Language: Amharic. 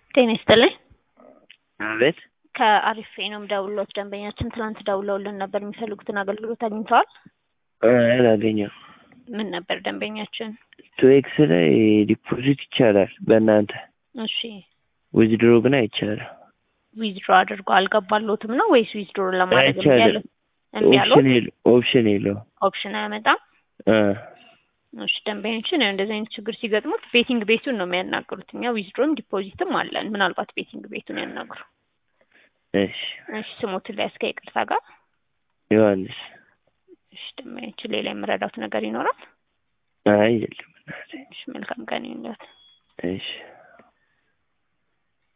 ጤና ይስጥልኝ። አቤት ከአሪፍ ነው ደውሎት ደንበኛችን ትናንት ደውለውልን ነበር። የሚፈልጉትን አገልግሎት አግኝተዋል? አላገኘም። ምን ነበር ደንበኛችን? ቱኤክስ ላይ ዲፖዚት ይቻላል በእናንተ እሺ ዊዝድሮ ግን አይቻልም። ዊዝድሮ አድርጎ አልገባሎትም ነው ወይስ ዊዝድሮ ለማድረግ እምቢ አይቻልም። ያለው? እምቢ ያለው ኦፕሽን የለ- ኦፕሽን የለውም። ኦፕሽን አያመጣም። እ እሺ ደንበኞችን ያው እንደዚህ አይነት ችግር ሲገጥሙት ቤቲንግ ቤቱን ነው የሚያናግሩት። እኛ ዊዝድሮም ዲፖዚትም አለን። ምናልባት ቤቲንግ ቤቱን ያናግሩ። እሺ እሺ ስሞትን ላይ እስከ ይቅርታ ጋር ዮሐንስ እሺ ደንበኞችን ሌላ የምረዳት ነገር ይኖራል? አይ የለም እናቴ። እሺ መልካም ቀን ይሁንልዎት። እሺ